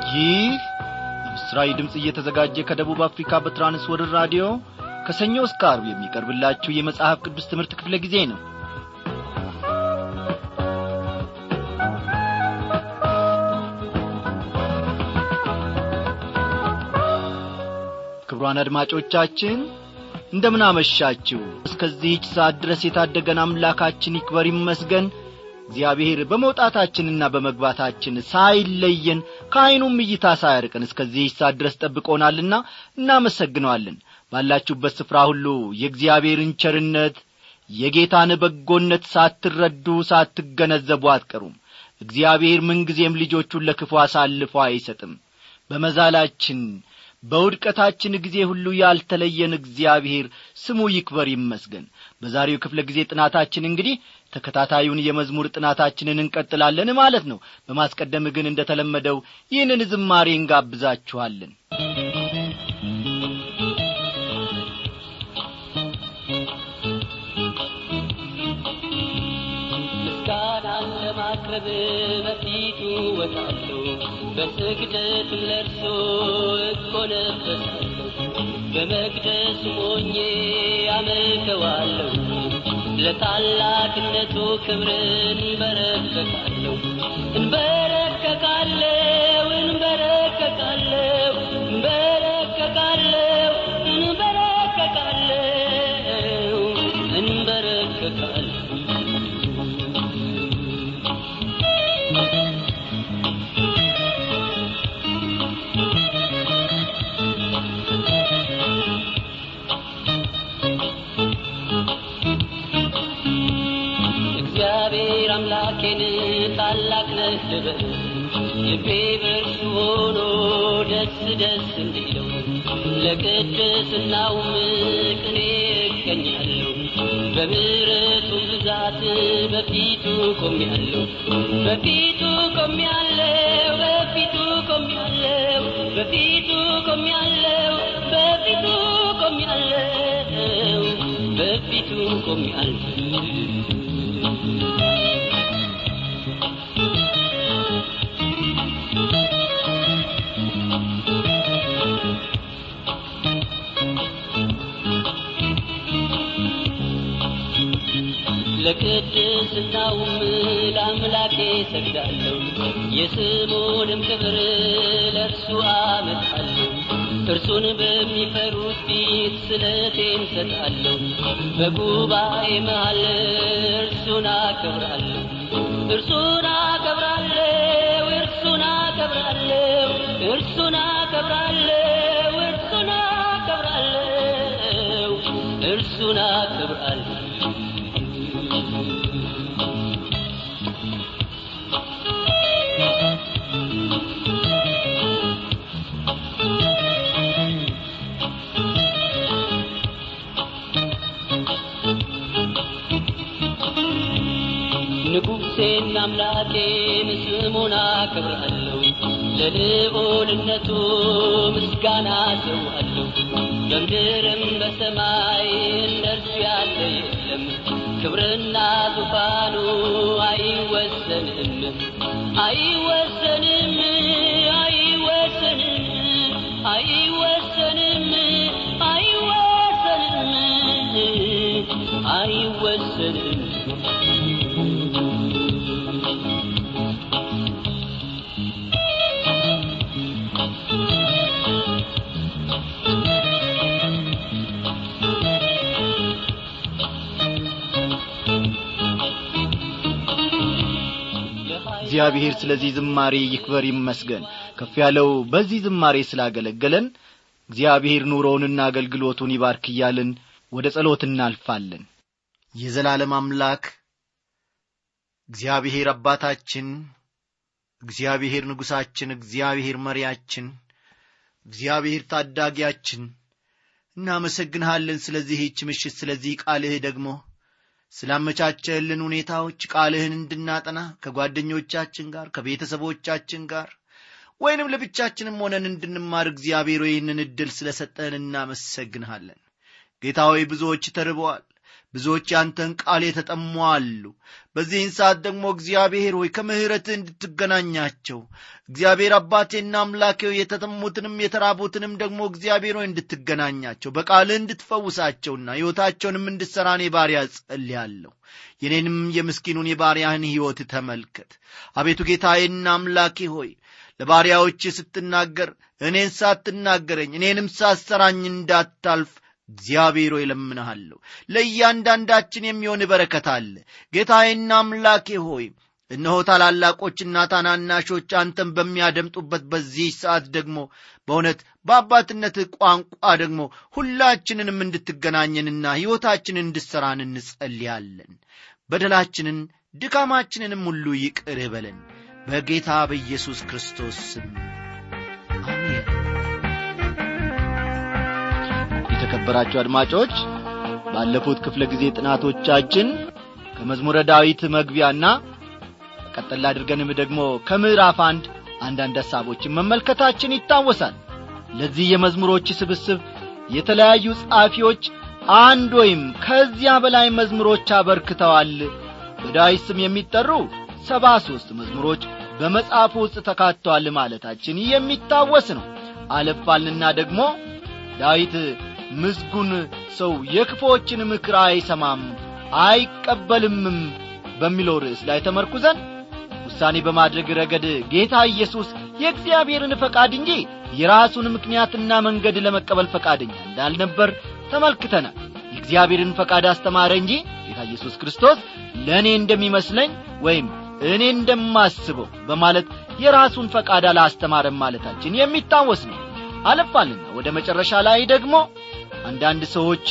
ይህ ምስራዊ ድምፅ እየተዘጋጀ ከደቡብ አፍሪካ በትራንስወርር ራዲዮ ከሰኞ እስከ አርብ የሚቀርብላችሁ የመጽሐፍ ቅዱስ ትምህርት ክፍለ ጊዜ ነው ክብሯን አድማጮቻችን እንደምን አመሻችሁ እስከዚህች ሰዓት ድረስ የታደገን አምላካችን ይክበር ይመስገን እግዚአብሔር በመውጣታችንና በመግባታችን ሳይለየን ከዐይኑም እይታ ሳያርቀን እስከዚህች ሰዓት ድረስ ጠብቆናልና እናመሰግነዋለን ባላችሁበት ስፍራ ሁሉ የእግዚአብሔርን ቸርነት የጌታን በጎነት ሳትረዱ ሳትገነዘቡ አትቀሩም እግዚአብሔር ምንጊዜም ልጆቹን ለክፉ አሳልፎ አይሰጥም በመዛላችን በውድቀታችን ጊዜ ሁሉ ያልተለየን እግዚአብሔር ስሙ ይክበር ይመስገን በዛሬው ክፍለ ጊዜ ጥናታችን እንግዲህ ተከታታዩን የመዝሙር ጥናታችንን እንቀጥላለን ማለት ነው በማስቀደም ግን እንደ ተለመደው ይህንን ዝማሬ እንጋብዛችኋለን ምስጋናን ለማቅረብ በፊቱ ወጣለሁ በስግደትም ለርሶ እጎነበሳለሁ በመቅደስ ሞኜ አመልከዋለሁ ለታላቅነቱ ክብርን እንበረከካለሁ እንበረከካለሁ እንበረከካለሁ እንበረከካለሁ እንበረከካለሁ እንበረከካለሁ እግዚአብሔር አምላኬን ታላቅ ነህ ልበል ልቤ በእርሱ ሆኖ ደስ ደስ እንዲለው ለቅድስናውም ቅኔ እገኛለሁ በምሕረቱ ብዛት በፊቱ ቆሜያለሁ በፊቱ ቆሜያለሁ በፊቱ ቆሜያለሁ በፊቱ ቆሜያለሁ በፊቱ ቆሜያለሁ በፊቱ ቆሜያለሁ ለቅድስናውም ለአምላኬ ሰግዳለሁ የስሙንም ክብር ለእርሱ አመጣለሁ እርሱን በሚፈሩት ፊት ስለቴን ሰጣለሁ በጉባኤ መሃል እርሱን አከብራለሁ እርሱን አከብራለሁ እርሱን አከብራለሁ እርሱን አከብራለሁ እርሱን አከብራለሁ እርሱን አከብራለሁ ንጉሴን አምላኬን ስሙን አከብራለሁ ለልዑልነቱ ምስጋና ሰዋለሁ በምድርም በሰማይ እንደርሱ ያለ የለም ክብርና ዙፋኑ አይወሰንም አይወሰንም አይወሰንም አይወሰንም አይወሰንም አይወሰንም እግዚአብሔር ስለዚህ ዝማሬ ይክበር ይመስገን ከፍ ያለው በዚህ ዝማሬ ስላገለገለን እግዚአብሔር ኑሮውንና አገልግሎቱን ይባርክ እያልን ወደ ጸሎት እናልፋለን የዘላለም አምላክ እግዚአብሔር አባታችን እግዚአብሔር ንጉሣችን እግዚአብሔር መሪያችን እግዚአብሔር ታዳጊያችን እናመሰግንሃለን ስለዚህች ምሽት ስለዚህ ቃልህ ደግሞ ስላመቻቸልን ሁኔታዎች ቃልህን እንድናጠና ከጓደኞቻችን ጋር ከቤተሰቦቻችን ጋር ወይንም ለብቻችንም ሆነን እንድንማር እግዚአብሔር ይህንን ዕድል ስለ ሰጠህን እናመሰግንሃለን ጌታ ሆይ ብዙዎች ተርበዋል ብዙዎች ያንተን ቃል የተጠሙ አሉ በዚህን ሰዓት ደግሞ እግዚአብሔር ሆይ ከምሕረትህ እንድትገናኛቸው እግዚአብሔር አባቴና አምላኬ የተጠሙትንም የተራቡትንም ደግሞ እግዚአብሔር ሆይ እንድትገናኛቸው በቃልህ እንድትፈውሳቸውና ሕይወታቸውንም እንድትሠራ እኔ ባሪያ ጸልያለሁ የኔንም የምስኪኑን የባሪያህን ሕይወት ተመልከት አቤቱ ጌታዬና አምላኬ ሆይ ለባሪያዎች ስትናገር እኔን ሳትናገረኝ እኔንም ሳሰራኝ እንዳታልፍ እግዚአብሔር ሆይ እለምንሃለሁ ለእያንዳንዳችን የሚሆን በረከት አለ ጌታዬና አምላኬ ሆይ እነሆ ታላላቆችና ታናናሾች አንተን በሚያደምጡበት በዚህ ሰዓት ደግሞ በእውነት በአባትነት ቋንቋ ደግሞ ሁላችንንም እንድትገናኘንና ሕይወታችንን እንድሠራን እንጸልያለን በደላችንን ድካማችንንም ሁሉ ይቅር በለን በጌታ በኢየሱስ ክርስቶስ ስም አሜን የተከበራችሁ አድማጮች ባለፉት ክፍለ ጊዜ ጥናቶቻችን ከመዝሙረ ዳዊት መግቢያና ቀጠል አድርገንም ደግሞ ከምዕራፍ አንድ አንዳንድ ሐሳቦችን መመልከታችን ይታወሳል ለዚህ የመዝሙሮች ስብስብ የተለያዩ ጸሐፊዎች አንድ ወይም ከዚያ በላይ መዝሙሮች አበርክተዋል በዳዊት ስም የሚጠሩ ሰባ ሦስት መዝሙሮች በመጽሐፉ ውስጥ ተካተዋል ማለታችን የሚታወስ ነው አለፋልና ደግሞ ዳዊት ምስጉን ሰው የክፎችን ምክር አይሰማም አይቀበልምም በሚለው ርዕስ ላይ ተመርኩዘን ውሳኔ በማድረግ ረገድ ጌታ ኢየሱስ የእግዚአብሔርን ፈቃድ እንጂ የራሱን ምክንያትና መንገድ ለመቀበል ፈቃደኛ እንዳልነበር ተመልክተናል የእግዚአብሔርን ፈቃድ አስተማረ እንጂ ጌታ ኢየሱስ ክርስቶስ ለእኔ እንደሚመስለኝ ወይም እኔ እንደማስበው በማለት የራሱን ፈቃድ አላስተማረም ማለታችን የሚታወስ ነው አለፋልና ወደ መጨረሻ ላይ ደግሞ አንዳንድ ሰዎች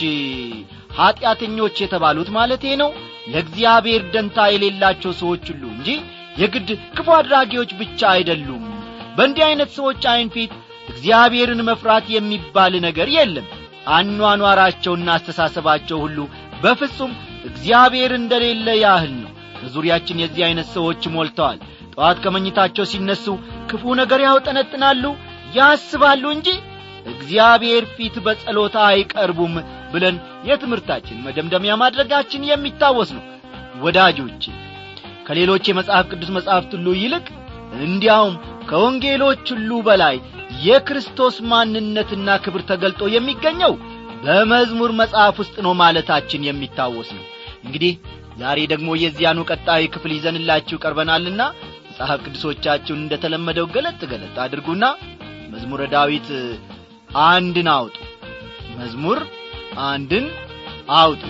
ኀጢአተኞች የተባሉት ማለቴ ነው ለእግዚአብሔር ደንታ የሌላቸው ሰዎች ሁሉ እንጂ የግድ ክፉ አድራጊዎች ብቻ አይደሉም በእንዲህ ዐይነት ሰዎች ዐይን ፊት እግዚአብሔርን መፍራት የሚባል ነገር የለም አኗኗራቸውና አስተሳሰባቸው ሁሉ በፍጹም እግዚአብሔር እንደሌለ ያህል ነው በዙሪያችን የዚህ ዐይነት ሰዎች ሞልተዋል ጠዋት ከመኝታቸው ሲነሱ ክፉ ነገር ያውጠነጥናሉ ያስባሉ እንጂ እግዚአብሔር ፊት በጸሎታ አይቀርቡም ብለን የትምህርታችን መደምደሚያ ማድረጋችን የሚታወስ ነው ወዳጆቼ ከሌሎች የመጽሐፍ ቅዱስ መጽሐፍት ሁሉ ይልቅ እንዲያውም ከወንጌሎች ሁሉ በላይ የክርስቶስ ማንነትና ክብር ተገልጦ የሚገኘው በመዝሙር መጽሐፍ ውስጥ ነው ማለታችን የሚታወስ ነው እንግዲህ ዛሬ ደግሞ የዚያኑ ቀጣይ ክፍል ይዘንላችሁ ቀርበናልና መጽሐፍ ቅዱሶቻችሁን እንደተለመደው ገለጥ ገለጥ አድርጉና መዝሙረ ዳዊት አንድን አውጡ መዝሙር አንድን አውጡ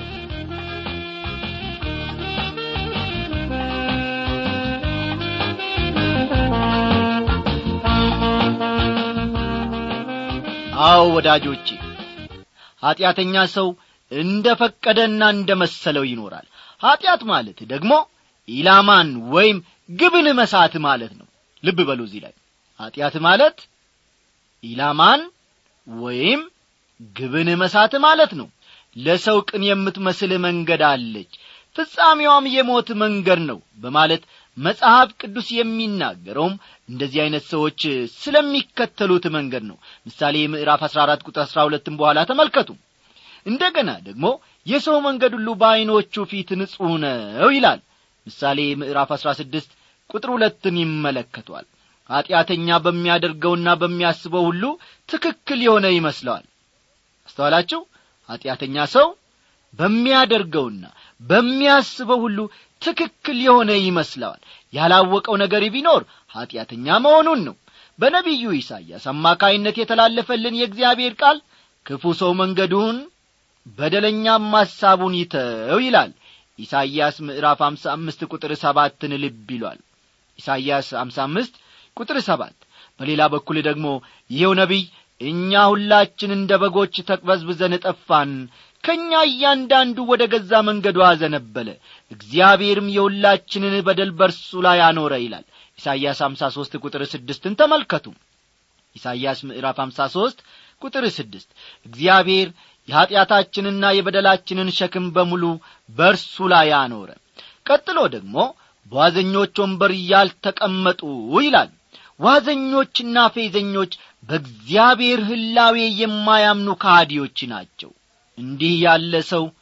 አዎ ወዳጆቼ ኀጢአተኛ ሰው እንደ ፈቀደና እንደ መሰለው ይኖራል ኀጢአት ማለት ደግሞ ኢላማን ወይም ግብን መሳት ማለት ነው ልብ በሉ እዚህ ላይ ኀጢአት ማለት ኢላማን ወይም ግብን መሳት ማለት ነው ለሰው ቅን የምትመስል መንገድ አለች ፍጻሜዋም የሞት መንገድ ነው በማለት መጽሐፍ ቅዱስ የሚናገረውም እንደዚህ ዐይነት ሰዎች ስለሚከተሉት መንገድ ነው ምሳሌ ምዕራፍ 14 ቁጥር 12 በኋላ ተመልከቱ እንደገና ደግሞ የሰው መንገድ ሁሉ በዐይኖቹ ፊት ንጹሕ ነው ይላል ምሳሌ ምዕራፍ 16 ቁጥር ሁለትን ይመለከቷል ኀጢአተኛ በሚያደርገውና በሚያስበው ሁሉ ትክክል የሆነ ይመስለዋል አስተዋላችሁ ኀጢአተኛ ሰው በሚያደርገውና በሚያስበው ሁሉ ትክክል የሆነ ይመስለዋል ያላወቀው ነገር ቢኖር ኀጢአተኛ መሆኑን ነው በነቢዩ ኢሳይያስ አማካይነት የተላለፈልን የእግዚአብሔር ቃል ክፉ ሰው መንገዱን በደለኛም ሐሳቡን ይተው ይላል ኢሳይያስ ምዕራፍ አምሳ አምስት ቁጥር ሰባትን ልብ ይሏል ኢሳይያስ አምሳ አምስት ቁጥር ሰባት በሌላ በኩል ደግሞ ይኸው ነቢይ እኛ ሁላችን እንደ በጎች ተቅበዝብዘን ጠፋን ከእኛ እያንዳንዱ ወደ ገዛ መንገዱ አዘነበለ እግዚአብሔርም የሁላችንን በደል በርሱ ላይ አኖረ ይላል ኢሳይያስ አምሳ ሦስት ቁጥር ስድስትን ተመልከቱ ኢሳይያስ ምዕራፍ አምሳ ሦስት ቁጥር ስድስት እግዚአብሔር የኀጢአታችንና የበደላችንን ሸክም በሙሉ በርሱ ላይ አኖረ ቀጥሎ ደግሞ በዋዘኞች ወንበር ያልተቀመጡ ይላል ዋዘኞችና ፌዘኞች በእግዚአብሔር ህላዌ የማያምኑ ካዲዎች ናቸው እንዲህ ያለ ሰው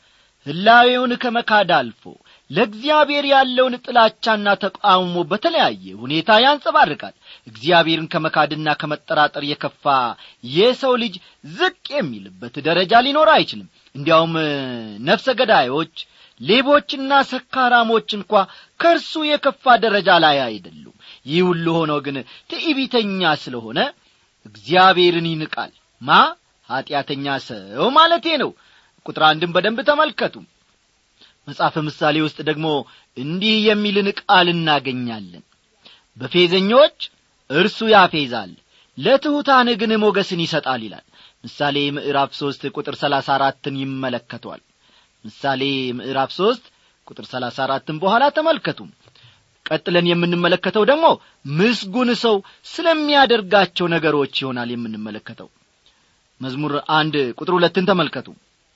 ሕላዌውን ከመካድ አልፎ ለእግዚአብሔር ያለውን ጥላቻና ተቃውሞ በተለያየ ሁኔታ ያንጸባርቃል እግዚአብሔርን ከመካድና ከመጠራጠር የከፋ የሰው ልጅ ዝቅ የሚልበት ደረጃ ሊኖር አይችልም እንዲያውም ነፍሰ ገዳዮች ሌቦችና ሰካራሞች እንኳ ከእርሱ የከፋ ደረጃ ላይ አይደሉም ይህ ሁሉ ሆኖ ግን ትዕቢተኛ ስለሆነ እግዚአብሔርን ይንቃል ማ ኀጢአተኛ ሰው ማለቴ ነው ቁጥር አንድም በደንብ ተመልከቱ መጽሐፈ ምሳሌ ውስጥ ደግሞ እንዲህ የሚልን ቃል እናገኛለን በፌዘኞች እርሱ ያፌዛል ለትሑታን ግን ሞገስን ይሰጣል ይላል ምሳሌ ምዕራፍ ሦስት ቁጥር ሰላሳ አራትን ይመለከቷል ምሳሌ ምዕራፍ ሦስት ቁጥር ሰላሳ አራትን በኋላ ተመልከቱ ቀጥለን የምንመለከተው ደግሞ ምስጉን ሰው ስለሚያደርጋቸው ነገሮች ይሆናል የምንመለከተው መዝሙር አንድ ቁጥር ሁለትን ተመልከቱ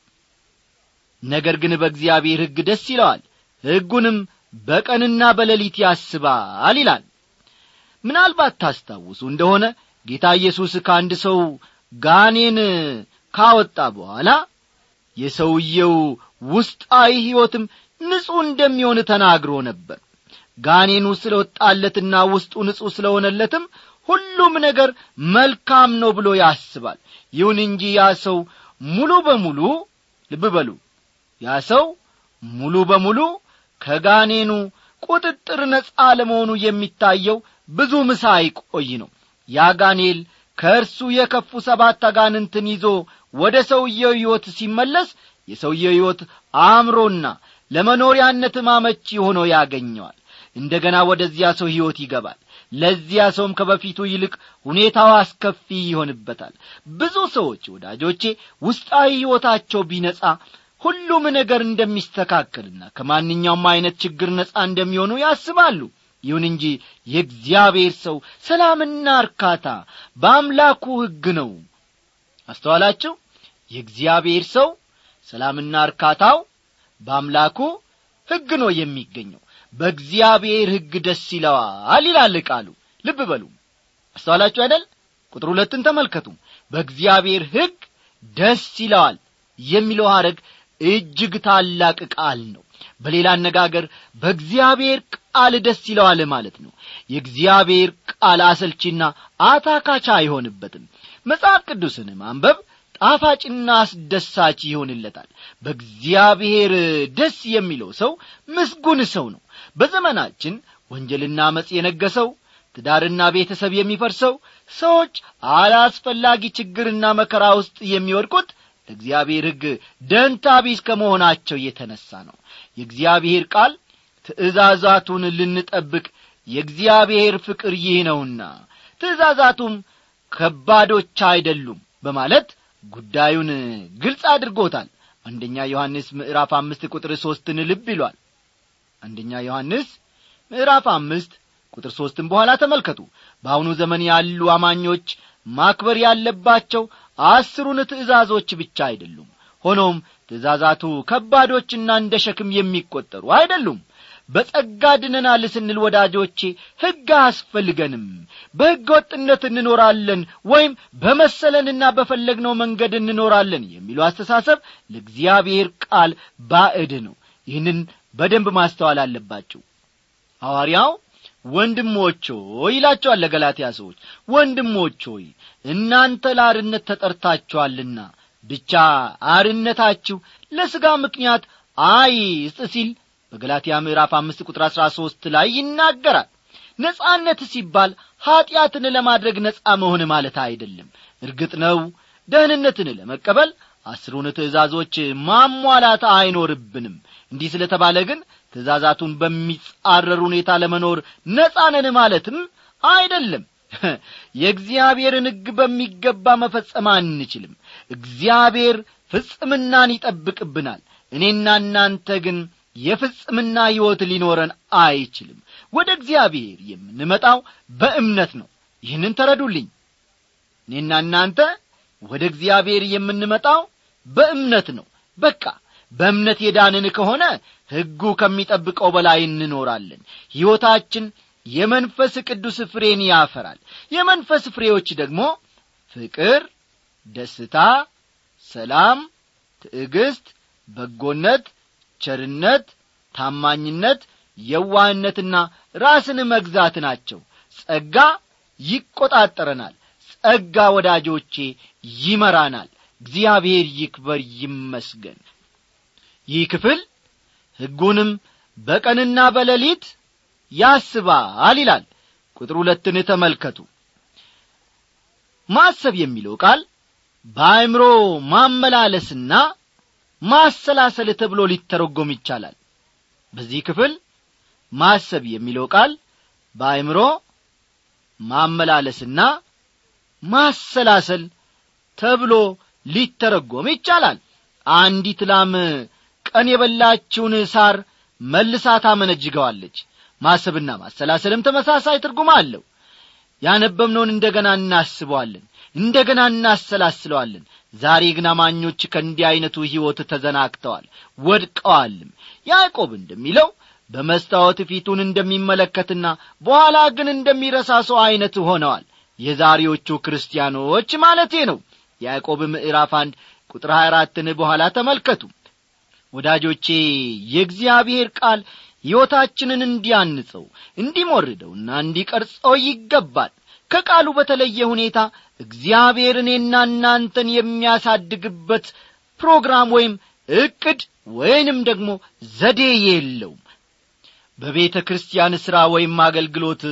ነገር ግን በእግዚአብሔር ሕግ ደስ ይለዋል ሕጉንም በቀንና በሌሊት ያስባል ይላል ምናልባት ታስታውሱ እንደሆነ ጌታ ኢየሱስ ከአንድ ሰው ጋኔን ካወጣ በኋላ የሰውየው ውስጣዊ ሕይወትም ንጹሕ እንደሚሆን ተናግሮ ነበር ጋኔኑ ስለ ወጣለትና ውስጡ ንጹሕ ስለሆነለትም ሁሉም ነገር መልካም ነው ብሎ ያስባል ይሁን እንጂ ያ ሰው ሙሉ በሙሉ ልብ በሉ ያ ሰው ሙሉ በሙሉ ከጋኔኑ ቁጥጥር ነጻ ለመሆኑ የሚታየው ብዙ ምሳ አይቆይ ነው ያ ጋኔል ከእርሱ የከፉ ሰባት አጋንንትን ይዞ ወደ ሰውየው ሕይወት ሲመለስ የሰውየው ሕይወት አእምሮና ለመኖሪያነት ማመቺ ሆኖ ያገኘዋል እንደ ገና ወደዚያ ሰው ሕይወት ይገባል ለዚያ ሰውም ከበፊቱ ይልቅ ሁኔታው አስከፊ ይሆንበታል ብዙ ሰዎች ወዳጆቼ ውስጣዊ ሕይወታቸው ቢነጻ ሁሉም ነገር እንደሚስተካከልና ከማንኛውም ዐይነት ችግር ነጻ እንደሚሆኑ ያስባሉ ይሁን እንጂ የእግዚአብሔር ሰው ሰላምና እርካታ በአምላኩ ሕግ ነው አስተዋላችሁ የእግዚአብሔር ሰው ሰላምና እርካታው በአምላኩ ሕግ ነው የሚገኘው በእግዚአብሔር ሕግ ደስ ይለዋል ይላል ቃሉ ልብ በሉ አስተዋላችሁ አይደል ቁጥር ሁለትን ተመልከቱ በእግዚአብሔር ሕግ ደስ ይለዋል የሚለው ሐረግ እጅግ ታላቅ ቃል ነው በሌላ አነጋገር በእግዚአብሔር ቃል ደስ ይለዋል ማለት ነው የእግዚአብሔር ቃል አሰልቺና አታካቻ አይሆንበትም መጽሐፍ ቅዱስን ማንበብ ጣፋጭና አስደሳች ይሆንለታል በእግዚአብሔር ደስ የሚለው ሰው ምስጉን ሰው ነው በዘመናችን ወንጀልና አመፅ የነገሰው ትዳርና ቤተሰብ የሚፈርሰው ሰዎች አላስፈላጊ ችግርና መከራ ውስጥ የሚወድቁት ለእግዚአብሔር ሕግ ደንታ ቢስ ከመሆናቸው የተነሣ ነው የእግዚአብሔር ቃል ትእዛዛቱን ልንጠብቅ የእግዚአብሔር ፍቅር ይህ ነውና ትእዛዛቱም ከባዶች አይደሉም በማለት ጉዳዩን ግልጽ አድርጎታል አንደኛ ዮሐንስ ምዕራፍ አምስት ቁጥር ሦስትን ልብ ይሏል አንደኛ ዮሐንስ ምዕራፍ አምስት ቁጥር ሦስትን በኋላ ተመልከቱ በአሁኑ ዘመን ያሉ አማኞች ማክበር ያለባቸው አስሩን ትእዛዞች ብቻ አይደሉም ሆኖም ትእዛዛቱ ከባዶችና እንደ ሸክም የሚቈጠሩ አይደሉም በጸጋ ድነናል ስንል ወዳጆቼ ሕግ አያስፈልገንም በሕገ ወጥነት እንኖራለን ወይም በመሰለንና በፈለግነው መንገድ እንኖራለን የሚለው አስተሳሰብ ለእግዚአብሔር ቃል ባዕድ ነው ይህንን በደንብ ማስተዋል አለባችሁ ሐዋርያው ወንድሞች ሆይ ይላቸዋል ለገላትያ ሰዎች ወንድሞች ሆይ እናንተ ለአርነት ተጠርታችኋልና ብቻ አርነታችሁ ለሥጋ ምክንያት አይስጥ ሲል በገላትያ ምዕራፍ አምስት ቁጥር አሥራ ሦስት ላይ ይናገራል ነጻነት ሲባል ኀጢአትን ለማድረግ ነጻ መሆን ማለት አይደለም እርግጥ ነው ደህንነትን ለመቀበል አስሩን ትእዛዞች ማሟላት አይኖርብንም እንዲህ ስለ ተባለ ግን ትእዛዛቱን በሚጻረር ሁኔታ ለመኖር ነጻነን ማለትም አይደለም የእግዚአብሔርን ሕግ በሚገባ መፈጸም አንችልም እግዚአብሔር ፍጽምናን ይጠብቅብናል እኔና እናንተ ግን የፍጽምና ሕይወት ሊኖረን አይችልም ወደ እግዚአብሔር የምንመጣው በእምነት ነው ይህንን ተረዱልኝ እኔና እናንተ ወደ እግዚአብሔር የምንመጣው በእምነት ነው በቃ በእምነት የዳንን ከሆነ ሕጉ ከሚጠብቀው በላይ እንኖራለን ሕይወታችን የመንፈስ ቅዱስ ፍሬን ያፈራል የመንፈስ ፍሬዎች ደግሞ ፍቅር ደስታ ሰላም ትዕግስት በጎነት ቸርነት ታማኝነት የዋህነትና ራስን መግዛት ናቸው ጸጋ ይቈጣጠረናል ጸጋ ወዳጆቼ ይመራናል እግዚአብሔር ይክበር ይመስገን ይህ ክፍል ሕጉንም በቀንና በሌሊት ያስባል ይላል ቁጥር ሁለትን ተመልከቱ ማሰብ የሚለው ቃል በአእምሮ ማመላለስና ማሰላሰል ተብሎ ሊተረጎም ይቻላል በዚህ ክፍል ማሰብ የሚለው ቃል በአእምሮ ማመላለስና ማሰላሰል ተብሎ ሊተረጎም ይቻላል አንዲት ላም ቀን የበላችውን ሳር መልሳ ታመነጅገዋለች ማሰብና ማሰላሰልም ተመሳሳይ ትርጉም አለው ያነበብነውን እንደ ገና እናስበዋለን እንደ ገና እናሰላስለዋለን ዛሬ ግን አማኞች ከእንዲህ ዐይነቱ ሕይወት ተዘናግተዋል ወድቀዋልም ያዕቆብ እንደሚለው በመስታወት ፊቱን እንደሚመለከትና በኋላ ግን እንደሚረሳ ሰው ዐይነት ሆነዋል የዛሬዎቹ ክርስቲያኖች ማለቴ ነው ያዕቆብ ምዕራፍ አንድ ቁጥር 24ን በኋላ ተመልከቱ ወዳጆቼ የእግዚአብሔር ቃል ሕይወታችንን እንዲያንጸው እንዲሞርደውና እንዲቀርጸው ይገባል ከቃሉ በተለየ ሁኔታ እግዚአብሔር እኔና እናንተን የሚያሳድግበት ፕሮግራም ወይም ዕቅድ ወይንም ደግሞ ዘዴ የለውም በቤተ ክርስቲያን ሥራ ወይም አገልግሎት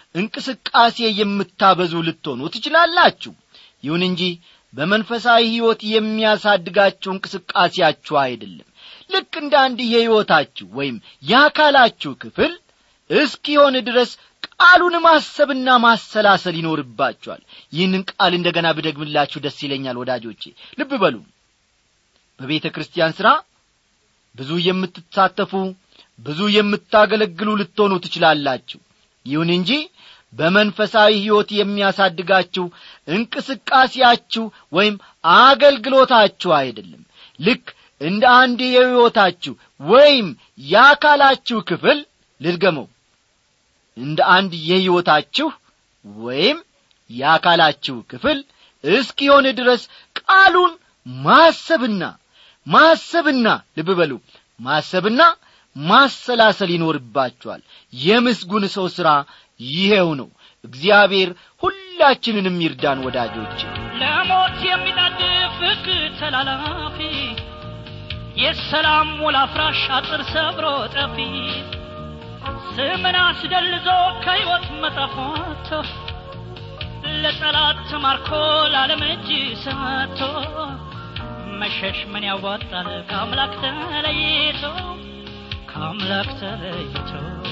እንቅስቃሴ የምታበዙ ልትሆኑ ትችላላችሁ ይሁን እንጂ በመንፈሳዊ ሕይወት የሚያሳድጋችሁ እንቅስቃሴያችሁ አይደለም ልክ እንደ አንድ የሕይወታችሁ ወይም የአካላችሁ ክፍል እስኪሆን ድረስ ቃሉን ማሰብና ማሰላሰል ይኖርባችኋል ይህንን ቃል እንደ ገና ብደግምላችሁ ደስ ይለኛል ወዳጆቼ ልብ በሉ በቤተ ክርስቲያን ሥራ ብዙ የምትሳተፉ ብዙ የምታገለግሉ ልትሆኑ ትችላላችሁ ይሁን እንጂ በመንፈሳዊ ሕይወት የሚያሳድጋችሁ እንቅስቃሴያችሁ ወይም አገልግሎታችሁ አይደለም ልክ እንደ አንድ የሕይወታችሁ ወይም የአካላችሁ ክፍል ልድገመው እንደ አንድ የሕይወታችሁ ወይም የአካላችሁ ክፍል እስኪሆን ድረስ ቃሉን ማሰብና ማሰብና ልብ በሉ ማሰብና ማሰላሰል ይኖርባችኋል የምስጉን ሰው ሥራ ይሄው ነው እግዚአብሔር ሁላችንንም ይርዳን ወዳጆች ለሞት የሚጣድፍ ሕግ ተላላፊ የሰላም ውል አፍራሽ አጥር ሰብሮ ጠፊ ስምን አስደልዞ ከሕይወት መጽሐፍ ወጥቶ ለጠላት ተማርኮ ለዓለም እጅ ሰጥቶ መሸሽ ምን ያዋጣል ከአምላክ ተለይቶ ከአምላክ ተለይቶ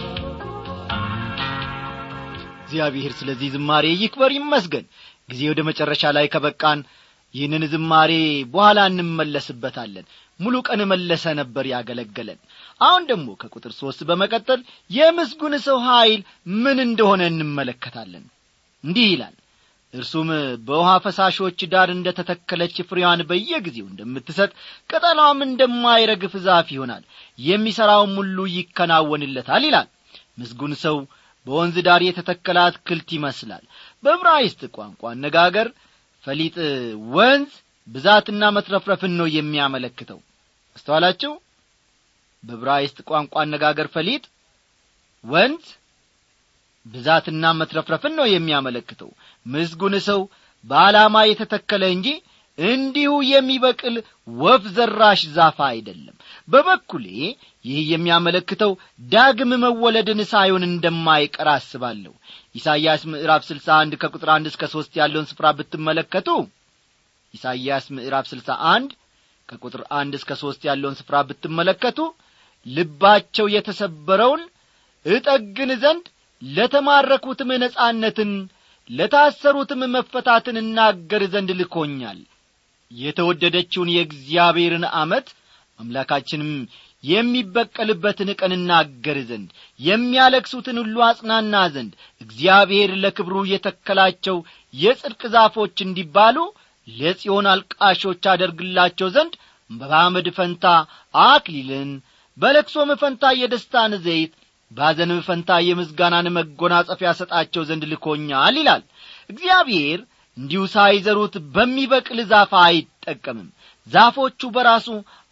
እግዚአብሔር ስለዚህ ዝማሬ ይክበር ይመስገን ጊዜ ወደ መጨረሻ ላይ ከበቃን ይህንን ዝማሬ በኋላ እንመለስበታለን ሙሉ ቀን መለሰ ነበር ያገለገለን አሁን ደግሞ ከቁጥር ሦስት በመቀጠል የምስጉን ሰው ኀይል ምን እንደሆነ እንመለከታለን እንዲህ ይላል እርሱም በውሃ ፈሳሾች ዳር እንደ ተተከለች ፍሬዋን በየጊዜው እንደምትሰጥ ቅጠሏም እንደማይረግፍ ዛፍ ይሆናል የሚሠራውም ሁሉ ይከናወንለታል ይላል ምስጉን ሰው በወንዝ ዳር የተተከለ አትክልት ይመስላል በዕብራይስጥ ቋንቋ አነጋገር ፈሊጥ ወንዝ ብዛትና መትረፍረፍን ነው የሚያመለክተው አስተዋላችሁ በዕብራይስጥ ቋንቋ አነጋገር ፈሊጥ ወንዝ ብዛትና መትረፍረፍን ነው የሚያመለክተው ምስጉን ሰው በዓላማ የተተከለ እንጂ እንዲሁ የሚበቅል ወፍ ዘራሽ ዛፍ አይደለም በበኩሌ ይህ የሚያመለክተው ዳግም መወለድን ሳይሆን እንደማይቀር አስባለሁ ኢሳይያስ ምዕራፍ ስልሳ አንድ ከቁጥር አንድ እስከ ሦስት ያለውን ስፍራ ብትመለከቱ ኢሳይያስ ምዕራፍ ስልሳ አንድ ከቁጥር አንድ እስከ ሦስት ያለውን ስፍራ ብትመለከቱ ልባቸው የተሰበረውን እጠግን ዘንድ ለተማረኩትም ነጻነትን ለታሰሩትም መፈታትን እናገር ዘንድ ልኮኛል የተወደደችውን የእግዚአብሔርን ዓመት አምላካችንም የሚበቀልበትን ቀን እናገር ዘንድ የሚያለቅሱትን ሁሉ አጽናና ዘንድ እግዚአብሔር ለክብሩ የተከላቸው የጽድቅ ዛፎች እንዲባሉ ለጽዮን አልቃሾች አደርግላቸው ዘንድ በአመድ ፈንታ አክሊልን በለቅሶም ፈንታ የደስታን ዘይት ባዘንም ፈንታ የምስጋናን መጎናጸፊያ ሰጣቸው ዘንድ ልኮኛል ይላል እግዚአብሔር እንዲሁ ሳይዘሩት በሚበቅል ዛፍ አይጠቀምም ዛፎቹ በራሱ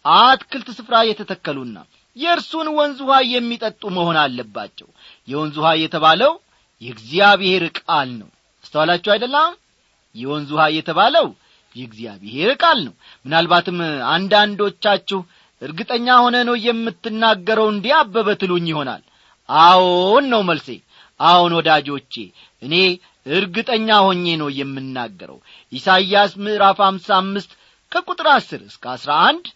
አትክልት ስፍራ የተተከሉና የእርሱን ወንዝ ውሃ የሚጠጡ መሆን አለባቸው የወንዝ ውሃ የተባለው የእግዚአብሔር ቃል ነው አስተዋላችሁ አይደለም የወንዝ ውሃ የተባለው የእግዚአብሔር ቃል ነው ምናልባትም አንዳንዶቻችሁ እርግጠኛ ሆነ ነው የምትናገረው እንዲህ አበበ ትሉኝ ይሆናል አዎን ነው መልሴ አዎን ወዳጆቼ እኔ እርግጠኛ ሆኜ ነው የምናገረው ኢሳይያስ ምዕራፍ አምሳ አምስት ከቁጥር አስር እስከ አስራ አንድ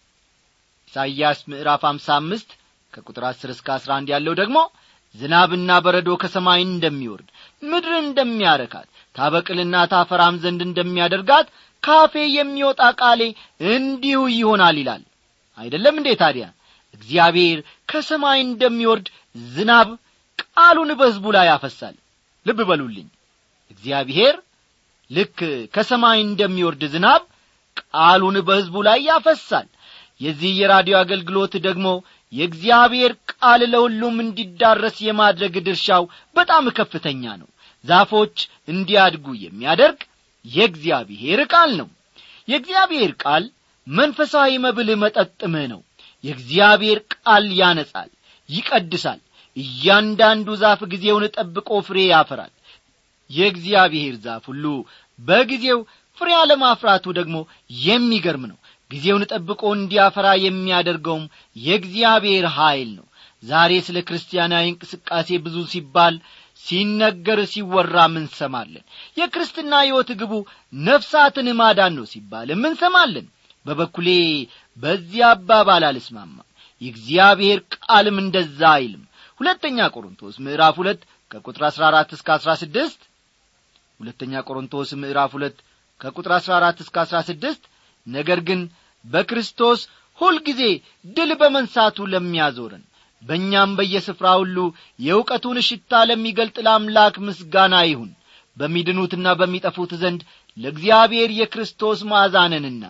ኢሳይያስ ምዕራፍ አምሳ አምስት ከቁጥር አስር እስከ አስራ አንድ ያለው ደግሞ ዝናብና በረዶ ከሰማይ እንደሚወርድ ምድር እንደሚያረካት ታበቅልና ታፈራም ዘንድ እንደሚያደርጋት ካፌ የሚወጣ ቃሌ እንዲሁ ይሆናል ይላል አይደለም እንዴ ታዲያ እግዚአብሔር ከሰማይ እንደሚወርድ ዝናብ ቃሉን በሕዝቡ ላይ ያፈሳል ልብ በሉልኝ እግዚአብሔር ልክ ከሰማይ እንደሚወርድ ዝናብ ቃሉን በሕዝቡ ላይ ያፈሳል የዚህ የራዲዮ አገልግሎት ደግሞ የእግዚአብሔር ቃል ለሁሉም እንዲዳረስ የማድረግ ድርሻው በጣም ከፍተኛ ነው ዛፎች እንዲያድጉ የሚያደርግ የእግዚአብሔር ቃል ነው የእግዚአብሔር ቃል መንፈሳዊ መብል መጠጥም ነው የእግዚአብሔር ቃል ያነጻል ይቀድሳል እያንዳንዱ ዛፍ ጊዜውን ጠብቆ ፍሬ ያፈራል የእግዚአብሔር ዛፍ ሁሉ በጊዜው ፍሬ አለማፍራቱ ደግሞ የሚገርም ነው ጊዜውን ጠብቆ እንዲያፈራ የሚያደርገውም የእግዚአብሔር ኀይል ነው ዛሬ ስለ ክርስቲያናዊ እንቅስቃሴ ብዙ ሲባል ሲነገር ሲወራም እንሰማለን የክርስትና ሕይወት ግቡ ነፍሳትን ማዳን ነው ሲባልም እንሰማለን በበኩሌ በዚህ አባባል አልስማማም የእግዚአብሔር ቃልም እንደዛ አይልም ሁለተኛ ቆሮንቶስ ምዕራፍ ሁለት ከቁጥር አሥራ አራት እስከ አሥራ ስድስት ሁለተኛ ቆሮንቶስ ምዕራፍ ሁለት ከቁጥር አሥራ አራት እስከ አሥራ ስድስት ነገር ግን በክርስቶስ ሁልጊዜ ድል በመንሳቱ ለሚያዞረን በእኛም በየስፍራ ሁሉ የእውቀቱን ሽታ ለሚገልጥ ለአምላክ ምስጋና ይሁን በሚድኑትና በሚጠፉት ዘንድ ለእግዚአብሔር የክርስቶስ ማዕዛነንና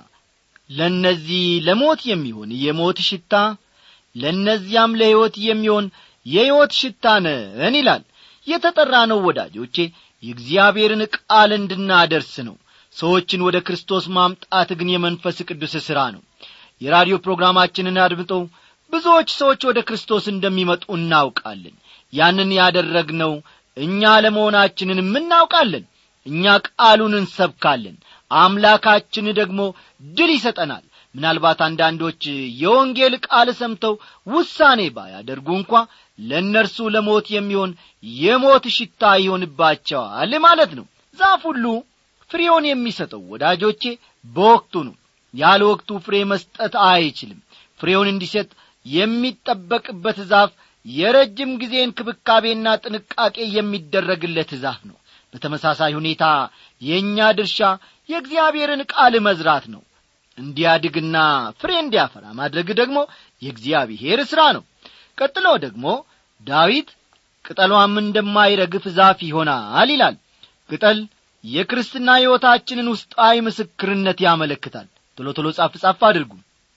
ለእነዚህ ለሞት የሚሆን የሞት ሽታ ለእነዚያም ለሕይወት የሚሆን የሕይወት ሽታ ነን ይላል የተጠራ ነው ወዳጆቼ የእግዚአብሔርን ቃል እንድናደርስ ነው ሰዎችን ወደ ክርስቶስ ማምጣት ግን የመንፈስ ቅዱስ ሥራ ነው የራዲዮ ፕሮግራማችንን አድምጠው ብዙዎች ሰዎች ወደ ክርስቶስ እንደሚመጡ እናውቃለን ያንን ያደረግነው እኛ ለመሆናችንንም እናውቃለን እኛ ቃሉን እንሰብካለን አምላካችን ደግሞ ድል ይሰጠናል ምናልባት አንዳንዶች የወንጌል ቃል ሰምተው ውሳኔ ባያደርጉ እንኳ ለእነርሱ ለሞት የሚሆን የሞት ሽታ ይሆንባቸዋል ማለት ነው ዛፍ ሁሉ ፍሬውን የሚሰጠው ወዳጆቼ በወቅቱ ነው ያለ ወቅቱ ፍሬ መስጠት አይችልም ፍሬውን እንዲሰጥ የሚጠበቅበት ዛፍ የረጅም ጊዜ እንክብካቤና ጥንቃቄ የሚደረግለት ዛፍ ነው በተመሳሳይ ሁኔታ የእኛ ድርሻ የእግዚአብሔርን ቃል መዝራት ነው እንዲያድግና ፍሬ እንዲያፈራ ማድረግ ደግሞ የእግዚአብሔር ሥራ ነው ቀጥሎ ደግሞ ዳዊት ቅጠሏም እንደማይረግፍ ዛፍ ይሆናል ይላል ቅጠል የክርስትና ሕይወታችንን ውስጣዊ ምስክርነት ያመለክታል ቶሎ ቶሎ ጻፍ ጻፍ አድርጉ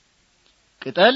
ቅጠል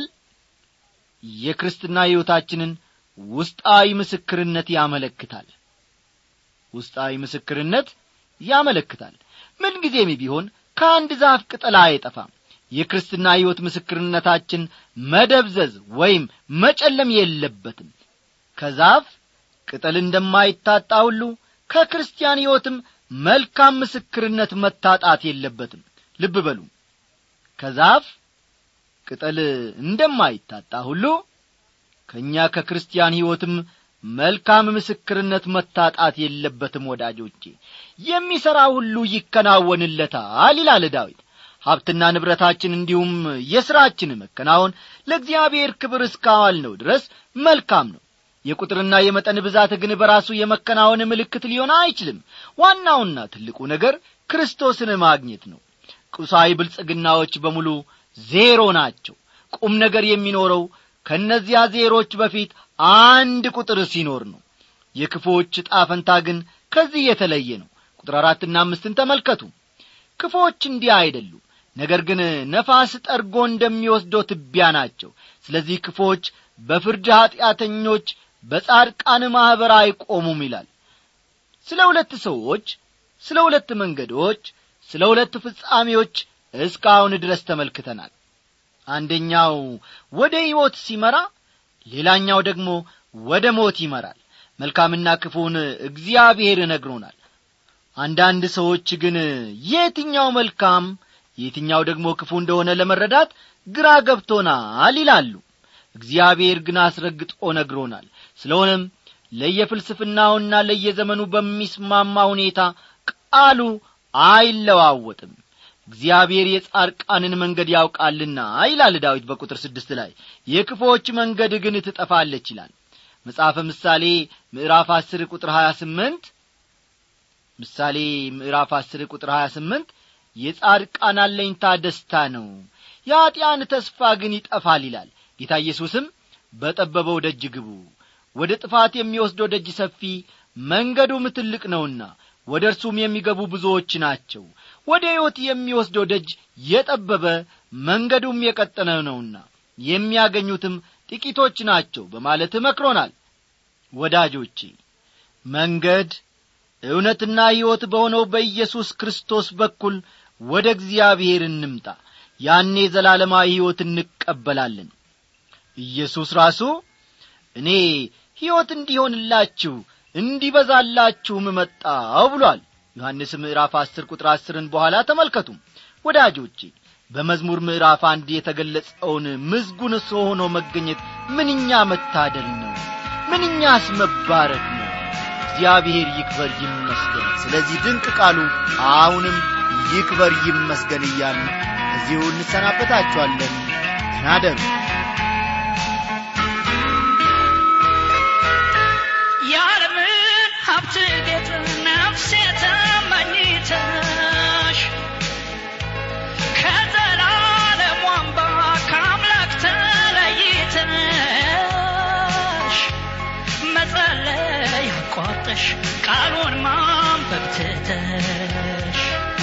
የክርስትና ሕይወታችንን ውስጣዊ ምስክርነት ያመለክታል ውስጣዊ ምስክርነት ያመለክታል ምንጊዜም ቢሆን ከአንድ ዛፍ ቅጠል አይጠፋም የክርስትና ሕይወት ምስክርነታችን መደብዘዝ ወይም መጨለም የለበትም ከዛፍ ቅጠል እንደማይታጣ ሁሉ ከክርስቲያን ሕይወትም መልካም ምስክርነት መታጣት የለበትም ልብ በሉ ከዛፍ ቅጠል እንደማይታጣ ሁሉ ከእኛ ከክርስቲያን ሕይወትም መልካም ምስክርነት መታጣት የለበትም ወዳጆቼ የሚሠራ ሁሉ ይከናወንለታል ይላል ዳዊት ሀብትና ንብረታችን እንዲሁም የሥራችን መከናወን ለእግዚአብሔር ክብር እስካዋል ነው ድረስ መልካም ነው የቁጥርና የመጠን ብዛት ግን በራሱ የመከናወን ምልክት ሊሆን አይችልም ዋናውና ትልቁ ነገር ክርስቶስን ማግኘት ነው ቁሳዊ ብልጽግናዎች በሙሉ ዜሮ ናቸው ቁም ነገር የሚኖረው ከእነዚያ ዜሮች በፊት አንድ ቁጥር ሲኖር ነው የክፎች ጣፈንታ ግን ከዚህ የተለየ ነው ቁጥር አራትና አምስትን ተመልከቱ ክፎች እንዲህ አይደሉም ነገር ግን ነፋስ ጠርጎ እንደሚወስደው ትቢያ ናቸው ስለዚህ ክፎች በፍርድ ኀጢአተኞች በጻድቃን ማኅበር አይቆሙም ይላል ስለ ሁለት ሰዎች ስለ ሁለት መንገዶች ስለ ሁለት ፍጻሜዎች እስካሁን ድረስ ተመልክተናል አንደኛው ወደ ሕይወት ሲመራ ሌላኛው ደግሞ ወደ ሞት ይመራል መልካምና ክፉን እግዚአብሔር ነግሮናል አንዳንድ ሰዎች ግን የትኛው መልካም የትኛው ደግሞ ክፉ እንደሆነ ለመረዳት ግራ ገብቶናል ይላሉ እግዚአብሔር ግን አስረግጦ ነግሮናል ስለሆነም ለየፍልስፍናውና ለየዘመኑ በሚስማማ ሁኔታ ቃሉ አይለዋወጥም እግዚአብሔር የጻርቃንን መንገድ ያውቃልና ይላል ዳዊት በቁጥር ስድስት ላይ የክፎች መንገድ ግን ትጠፋለች ይላል መጽሐፈ ምሳሌ ምዕራፍ አስር ቁጥር ሀያ ስምንት ምሳሌ ምዕራፍ አስር ቁጥር ሀያ ስምንት የጻድቃን አለኝታ ደስታ ነው የኀጢአን ተስፋ ግን ይጠፋል ይላል ጌታ ኢየሱስም በጠበበው ደጅ ግቡ ወደ ጥፋት የሚወስደው ደጅ ሰፊ መንገዱም ትልቅ ነውና ወደ እርሱም የሚገቡ ብዙዎች ናቸው ወደ ሕይወት የሚወስደው ደጅ የጠበበ መንገዱም የቀጠነ ነውና የሚያገኙትም ጥቂቶች ናቸው በማለት መክሮናል ወዳጆቼ መንገድ እውነትና ሕይወት በሆነው በኢየሱስ ክርስቶስ በኩል ወደ እግዚአብሔር እንምጣ ያኔ ዘላለማዊ ሕይወት እንቀበላለን ኢየሱስ ራሱ እኔ ሕይወት እንዲሆንላችሁ እንዲበዛላችሁም መጣው ብሏል ዮሐንስ ምዕራፍ አስር ቁጥር አስርን በኋላ ተመልከቱ ወዳጆቼ በመዝሙር ምዕራፍ አንድ የተገለጸውን ምዝጉን ሰው ሆኖ መገኘት ምንኛ መታደል ነው ምንኛስ መባረክ ነው እግዚአብሔር ይክበር ይመስገን ስለዚህ ድንቅ ቃሉ አሁንም ይክበር ይመስገን እያሉ እዚሁ እንሰናበታችኋለን ተናደሩ የዓለምን ሀብት ጌጥ ነፍሴ ተመኝተሽ ከዘላለም ዋንባ ከአምላክ ተለይተሽ መጸለይ አቋርጠሽ ቃሉን ማንበብ ትተሽ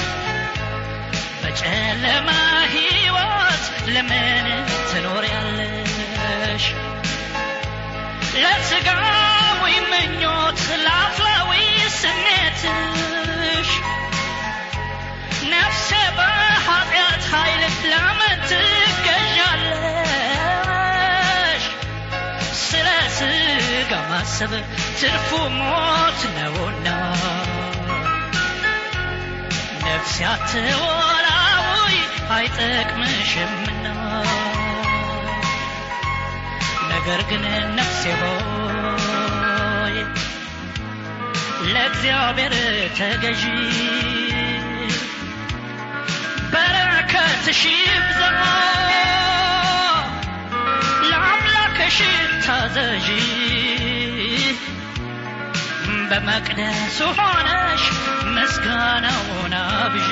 በጨለማ ሕይወት ለምን ትኖሪያለሽ ለሥጋዊ ምኞት ለአፍላዊ ስሜትሽ ነፍሴ በኀጢአት ኃይል ለምን ትገዣለሽ ስለ ሥጋ ማሰብ ትርፉ ሞት ነውና ነፍሴ አትወላውይ አይጠቅምሽምና ነገር ግን ነፍሴ ሆይ ለእግዚአብሔር ተገዢ በረከትሽ ይብዛ ለአምላክሽ ታዘዢ በመቅደሱ ሆነሽ ምስጋናውን አብዢ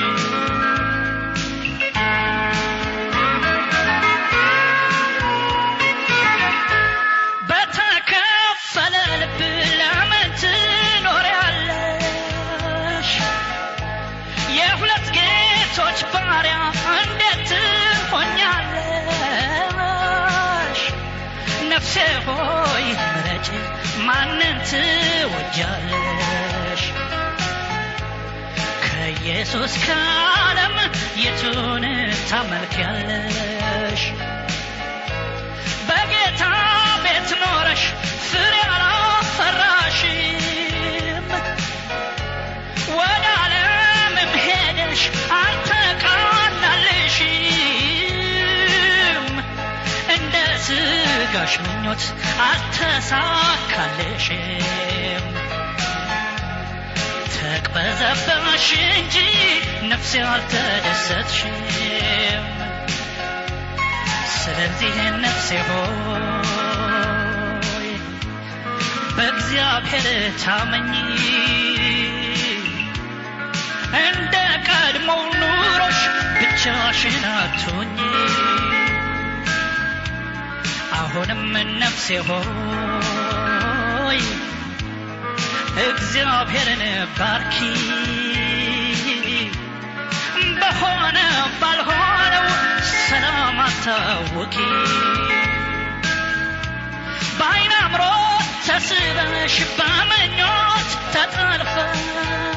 በተከፈለ ልብ ለምን ትኖሪያለሽ የሁለት ጌቶች ባሪያ እንዴት ትሆኛለሽ ነፍሴ ሆይ ምረጭ ማንን ትወጃለሽ ከኢየሱስ ከዓለም የቱን ታመልኪያለሽ በጌታ ቤት ኖረሽ ፍሬ አላፈራሽም ወደ ዓለምም ሄደሽ አልተቃናልሽም እንደ ስጋሽ ምኞት አልተሳካልሽም ተቅበዘበሽ እንጂ ነፍሴ አልተደሰትሽም ስለዚህ ነፍሴ ሆይ በእግዚአብሔር ታመኚ እንደ ቀድሞው ኑሮሽ ብቻሽን አትሁኚ አሁንም ነፍሴ ሆይ እግዚአብሔርን ባርኪ በሆነ ባልሆነው ሰላም አታውቂ በአይን አምሮት ተስበሽ በምኞት ተጠልፈሽ